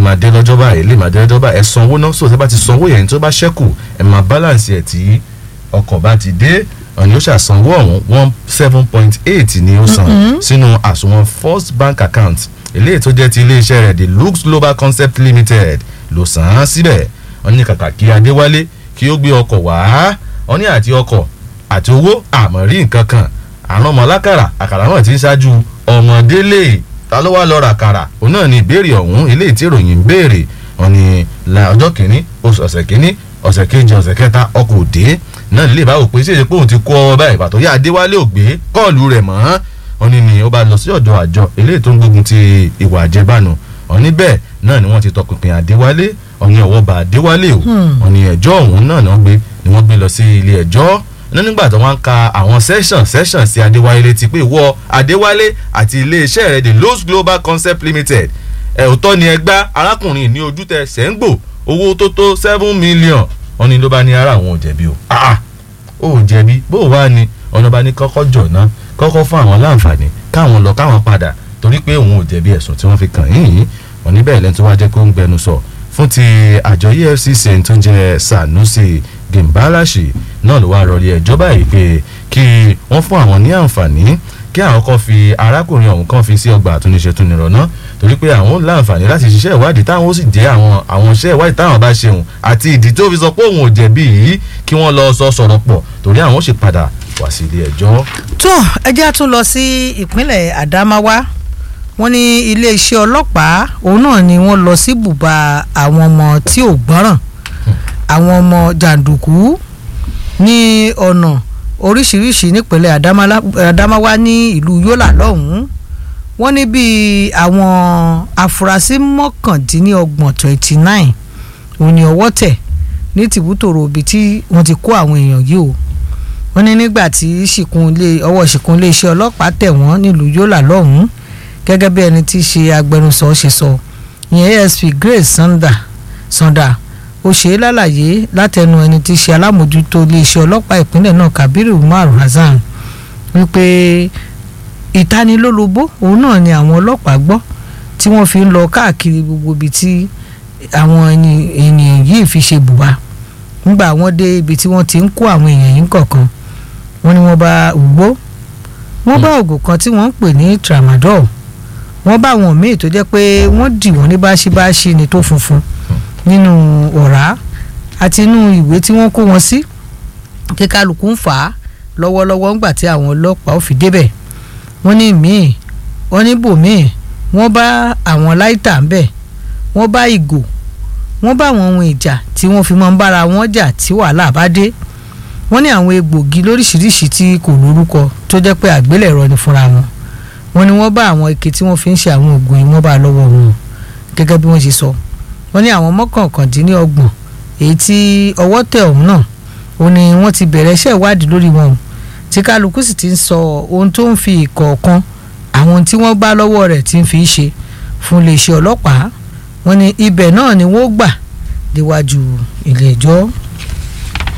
máa dé lọ́jọ́ báyìí lè máa dé lọ́jọ́ báyìí ẹ sanwó náà sọ tẹ́ bá ti sanwó yẹn tó bá ṣẹ́kù ẹ máa balance ẹ̀ tí ọkọ̀ bá ti dé ọ̀nì ó ṣàsanwó ọ̀hún one seven point eight ni ó san sínú àsùnwọ̀n first bank account eléyìí tó jẹ́ ti iléeṣẹ́ rẹ̀ the lux global concept limited ló san án síbẹ̀ wọ́n ní kàkà kí adéwálé kí ó gbé ọkọ̀ wá wọ́n ní àti ọkọ̀ àti owó àmọ́ rí nǹkan kan àrùn ọmọ lákàrà àkàrà náà ti ń ṣáájú ọmọdé lè ta ló wá lọ ra àkàrà òun náà ní ìbéèrè ọ̀hún eléyìí tí ìròyìn ń béèrè wọ́n ní la ọjọ́ kìíní oṣù ọ̀sẹ̀ kìíní ọ̀sẹ̀ kejì ọ̀sẹ̀ kẹta ọkọ̀ òde náà lè bá wò pé ṣèṣe pé òun ti kó ọ báyìí pàtó yá adéwálé ò gbé kọ́ọ̀lù rẹ̀ mọ́ wọ́n ní ni ó bá lọ sí ọ̀dọ̀ àjọ eléyìí tó ń gbógun ti ìwà àjẹbánu wọ́n ní bẹ́ẹ̀ náà ni wọ́n ti tọpinpin adéwálé wọ́n ní ọwọ́ bá adéwálé o wọ́n ní ẹjọ́ ọ̀hún náà ni wọ́n gbé ni wọ́n gbé lọ sí ilé ẹjọ́ ní nígbà tó wọ́n ń ka àwọn session session sí adéwálé létí pé ìwọ adéwálé àti iléeṣẹ́ rẹ̀ the Lowe's global concept limited ẹ̀ òótọ́ ni ẹgbá arákùnrin ní ojú tẹ sẹ́ńgbò owó tó tó seven million wọ́n ní ló bá ní ara àwọn ò jẹ̀bi o ah ó jẹ̀bi bó o wá ní ọ̀nà bá ní kọ́kọ́ jọ̀ náà kọ́kọ́ fún àwọn láǹfààní káwọn lọ káwọn padà torí pé òun ò jẹ̀bi ẹ̀sùn tí wọ́n fi kàn yín yìí wọ́n níbẹ̀ lẹ́nu tó wá jẹ́ kó ń gbẹnu sọ fún ti àjọ EFCC tó ń jẹ́ Sanusi Gimbalashi náà ló wá rọrí ẹjọ́ báyìí pé kí wọ́n fún àwọn ní àǹfààní kí àwọn kan fi arákùnrin ọ̀hún kan fi sí ọgbà àtúnṣe tún nìrọ̀nà torí pé àwọn láǹfààní láti ṣiṣẹ́ ìwádìí táwọn ó sì jẹ́ àwọn àwọn iṣẹ́ ìwádìí táwọn bá ṣeun àti ìdí tó fi sọ pé òun ò jẹ̀bi yìí kí wọ́n lọ sọ sọ̀rọ̀ pọ̀ torí àwọn ó sì padà wá sí ilé ẹjọ́. tó ẹjẹ́ tún lọ sí ìpínlẹ̀ Àdámáwá wọ́n ní iléeṣẹ́ ọlọ́pàá òun náà ni wọ́n lọ sí bùbá àwọn ọmọ tí ò gbọ́ràn àwọn ọmọ jàǹdùkú ní ọ̀nà oríṣiríṣi nípínlẹ̀ Àdámáwá ní ìlú Yólà lọ́hùn-ún wọ́n ní bíi àwọn afurasí mọ́kàndínlọ́gbọ̀n twenty nine òun ni ọwọ́ tẹ̀ ní tìbútòrò ibi tí wọ́n ti kó àwọn èèyàn yìí o wọ́n ní nígbà tí ọwọ́ ṣìkún iléeṣẹ́ ọlọ́pàá tẹ̀ wọ́n nílùú Yólà lọ́hùn-ún gẹ́gẹ́ bí ẹni tí í ṣe agbẹnusọ ṣe sọ ìyẹn ASP Grace Sanda Sanda ó ṣe é lálàyé látẹnu ẹni tí í ṣe alámòjútó iléeṣẹ́ ọlọ́pàá ìpínlẹ̀ náà Kabiru Umar Hasan wípé ìtanilólobó òun náà ni àwọn ọlọ́pàá gbọ́ tí wọ́n fi ń lọ káàkiri gbogbo ibi tí àwọn ènìyàn yìí fi ṣe bùbá nígbà wọ́n dé ibi tí wọ́n ti ń kó àwọn èèyàn yìí kọ̀ọ̀kan wọ́n ní wọ́n bá ògbó wọ́n bá oògùn kan tí wọ́n ń pè ní tramadol wọ́n bá àwọn míì tó jẹ́ pé wọ́n dì wọ́n ní báṣibáṣi ni tó funfun nínú ọ̀rá àti inú ìwé tí wọ́n kó wọn sí kí kálukú ń fà á lọ́wọ́lọ́wọ́ ńgbà tí àwọn ọlọ́pàá ò fi débẹ̀ wọ́n ní míì wọ́n ní bòmíì wọ́n bá àwọn láìtà ń bẹ̀ wọ́n bá ìgò wọ́n bá àwọn ohun ìjà tí wọ́n fi máa ń bára wọn jà tí wàhálà bá dé wọ́n ní àwọn egbògi lóríṣiríṣi tí kò lórúkọ tó jẹ́ pé àgbélẹ̀rọ ni fúnra wọn wọ́n ní wọ́n bá àwọn ike tí wọ́n fi ń ṣe àwọn oògùn yìí wọ́n bá lọ́wọ́ wọn gẹ́gẹ́ bí wọ́n ṣe sọ wọ́n ní àwọn mọ́kànkàndínlọ́gbọ̀n èyí tí ọwọ́ tẹ̀ ọ̀hún náà ó ní wọ́n ti bẹ̀rẹ̀ iṣẹ́ ìwádìí lórí wọn tí kálukú sì ti ń sọ ohun tó ń fi ìkọ̀ọ̀kan àwọn tí wọ́n bá lọ́wọ́ rẹ̀ ti ń fi ṣe fún iléeṣẹ́ ọlọ́pàá wọ́n ní ibẹ̀ náà ni wọ́n gbà déwájú ilé ẹjọ́.